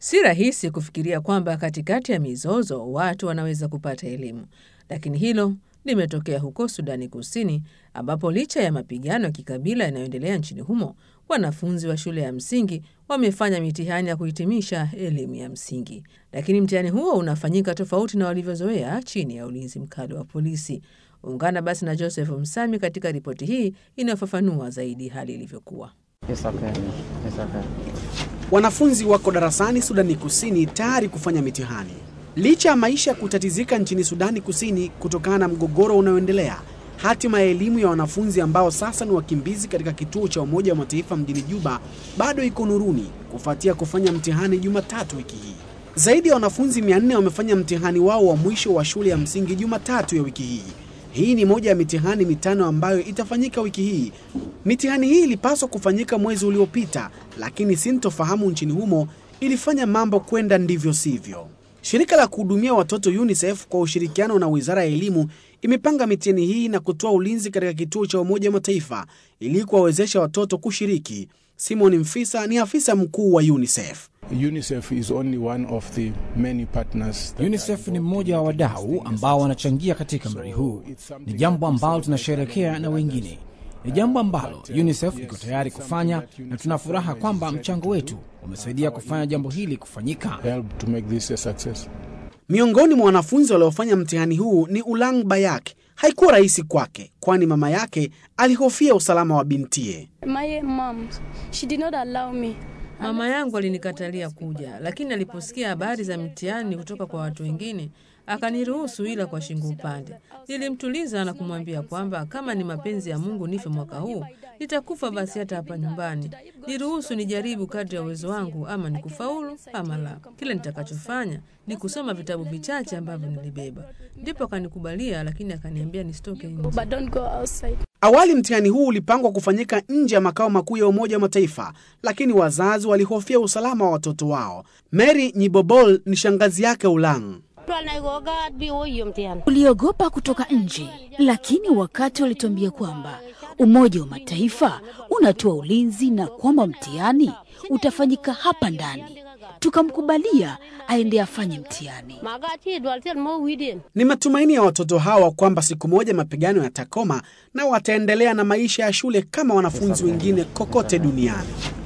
Si rahisi kufikiria kwamba katikati ya mizozo watu wanaweza kupata elimu, lakini hilo limetokea huko Sudani Kusini, ambapo licha ya mapigano ya kikabila yanayoendelea nchini humo, wanafunzi wa shule ya msingi wamefanya mitihani ya kuhitimisha elimu ya msingi, lakini mtihani huo unafanyika tofauti na walivyozoea chini ya ulinzi mkali wa polisi. Ungana basi na Joseph Msami katika ripoti hii inayofafanua zaidi hali ilivyokuwa. It's okay. It's okay. Wanafunzi wako darasani Sudani Kusini tayari kufanya mitihani. Licha ya maisha kutatizika nchini Sudani Kusini kutokana na mgogoro unaoendelea, hatima ya elimu ya wanafunzi ambao sasa ni wakimbizi katika kituo cha Umoja wa Mataifa mjini Juba bado iko nuruni kufuatia kufanya mtihani Jumatatu wiki hii. Zaidi ya wanafunzi 400 wamefanya mtihani wao wa mwisho wa shule ya msingi Jumatatu ya wiki hii. Hii ni moja ya mitihani mitano ambayo itafanyika wiki hii. Mitihani hii ilipaswa kufanyika mwezi uliopita, lakini sintofahamu nchini humo ilifanya mambo kwenda ndivyo sivyo. Shirika la kuhudumia watoto UNICEF kwa ushirikiano na Wizara ya Elimu imepanga mitihani hii na kutoa ulinzi katika kituo cha Umoja wa Mataifa ili kuwawezesha watoto kushiriki. Simon Mfisa ni afisa mkuu wa UNICEF. UNICEF is only one of the many partners that UNICEF ni mmoja wa wadau ambao wanachangia katika mradi huu. Ni jambo ambalo tunasherehekea na wengine, ni jambo ambalo UNICEF iko tayari kufanya, na tuna furaha kwamba mchango wetu umesaidia kufanya jambo hili kufanyika. help to make this a success. Miongoni mwa wanafunzi waliofanya mtihani huu ni Ulang Bayak. Haikuwa rahisi kwake, kwani mama yake alihofia usalama wa bintie. My mom, she did not allow me. Mama yangu alinikatalia kuja, lakini aliposikia habari za mtihani kutoka kwa watu wengine akaniruhusu, ila kwa shingo upande. Nilimtuliza na kumwambia kwamba kama ni mapenzi ya Mungu nife mwaka huu, nitakufa basi hata hapa nyumbani. Niruhusu nijaribu kadri ya uwezo wangu, ama nikufaulu ama la. Kile nitakachofanya ni kusoma vitabu vichache ambavyo nilibeba. Ndipo akanikubalia, lakini akaniambia nisitoke nje. But don't go outside. Awali mtihani huu ulipangwa kufanyika nje ya makao makuu ya Umoja wa Mataifa, lakini wazazi walihofia usalama wa watoto wao. Mary Nyibobol ni shangazi yake Ulang. Uliogopa kutoka nje, lakini wakati walituambia kwamba Umoja wa Mataifa unatoa ulinzi na kwamba mtihani utafanyika hapa ndani, tukamkubalia aende afanye mtihani. Ni matumaini ya watoto hawa kwamba siku moja mapigano yatakoma na wataendelea na maisha ya shule kama wanafunzi wengine kokote duniani.